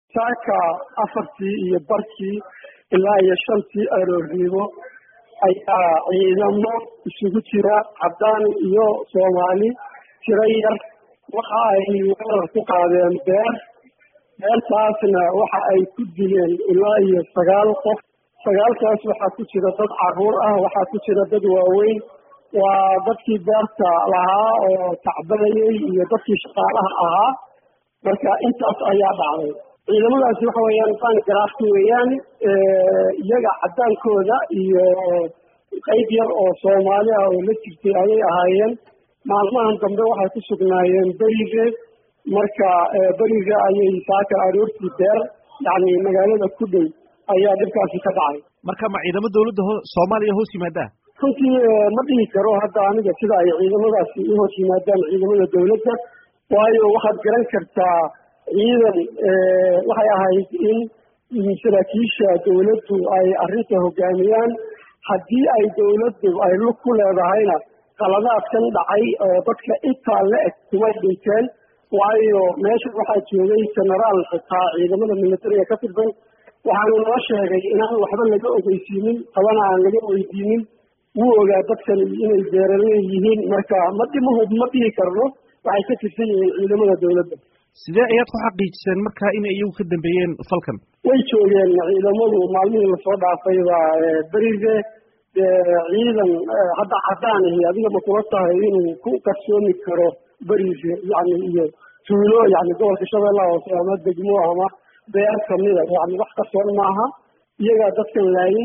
saaka afartii iyo barkii ilaa iyo shantii aroornimo ayaa ciidamo isugu jira caddaan iyo soomaali tiro yar waxa ay weerar ku qaadeen beer beertaasna waxa ay ku dileen ilaa iyo sagaal qof sagaalkaas waxaa ku jira dad caruur ah waxaa ku jira dad waaweyn waa dadkii beerta lahaa oo tacbanayay iyo dadkii shaqaalaha ahaa marka intaas ayaa dhacday ciidamadaasi waxa weeyaan baangaraafki weeyaan iyaga caddaankooda iyo qayb yar oo soomaali ah oo la jirtay ayay ahaayeen maalmahan dambe waxay ku sugnaayeen beriga marka beriga ayay saaka aroortii beer yacni magaalada ku dhow ayaa dhibkaasi ka dhacay marka ma ciidamo dawladda ho soomaaliya hoos yimaadaa runtii ma dhihi karo hadda aniga sida ay ciidamadaasi u hoos yimaadaan ciidamada dawladda waayo waxaad garan kartaa ciidan waxay ahayd in saraakiisha dawladdu ay arrinta hogaamiyaan haddii ay dawladdu ay lug ku leedahayna qaladaadkan dhacay oo dadka intaa la eg kumay dhinteen waayo meesha waxaa joogay genaraal xitaa ciidamada militariga ka tirsan waxaanu noo sheegay inaan waxba laga ogeysiinin tabana aan laga weydiinin wuu ogaa dadkan inay beeraley yihiin marka ma dhimahud ma dhihi karno waxay ka tirsan yihiin ciidamada dawladda sidee ayaad ku xaqiijiseen marka inay iyagu ka dambeeyeen falkan way joogeen ciidamadu maalmihii lasoo dhaafayba beriga ciidan hadda caddaanahi adiga ma kula tahay inuu ku qarsoomi karo beriga yani iyo tuulo yani gobolka shabeellaha hoose ama degmo ama beer kamida yani wax qarsoon maaha iyagaa dadkan laayay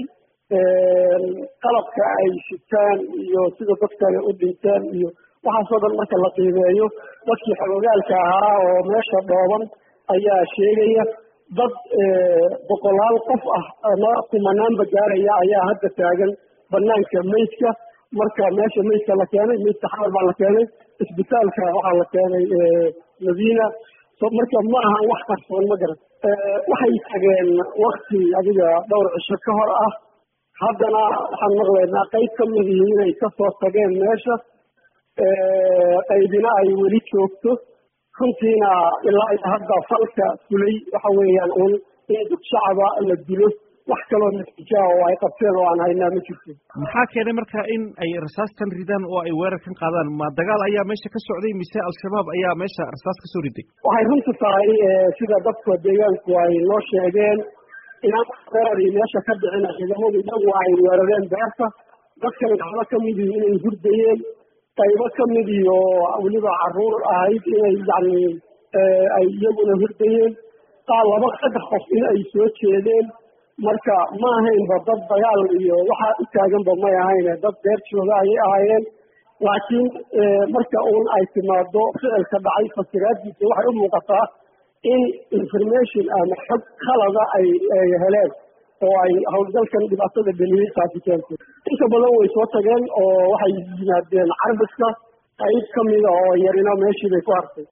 qalabka ay sitaan iyo sida dad kale u dhinteen iyo waxaasoo dhan marka la qiimeeyo dadkii xogogaalka ahaa oo meesha dhooban ayaa sheegaya dad boqolaal qof ah ama kumanaanba gaaraya ayaa hadda taagan banaanka meydka marka meesha meydka la keenay meydka xamar baa la keenay isbitaalka waxaa la keenay madiina marka ma aha wax qarsoon ma garan waxay tageen wakti adiga dhowr cisho ka hor ah haddana waxaan maqlaynaa qayb ka midii inay kasoo tageen meesha qaybina ay weli joogto runtiina ilaa iyo hadda falka fulay waxa weeyaan un in dad shacaba la dilo wax kaloo natiijaa oo ay qabteen oo aan haynaa ma jirto maxaa keenay marka in ay rasaastan ridaan oo ay weerarkan qaadaan ma dagaal ayaa meesha ka socday mise al-shabaab ayaa meesha rasaas ka soo riday waxay runta tahay sida dadka deegaanku ay noo sheegeen inaan weerari meesha ka dhicin ciidamadu iyagu ay weerareen beerta dadkan gacmo ka midii inay hurdayeen qaybo ka midii oo weliba caruur ahayd inay yani ay iyaguna hurdayeen qaar laba saddex qof in ay soo jeedeen marka ma ahaynba dad dagaal iyo waxaa u taaganba may ahayne dad beer jooga ayay ahaayeen laakiin marka uun ay timaado ficilka dhacay fasiraaddiisa waxay u muuqataa in information ama xog khalada ay ay heleen oo ay howlgalkan dhibaatada dheliyey taasi keentay inta badan way soo tageen oo waxay yimaadeen carbiska qayb ka mida oo yarina meeshii bay ku hartay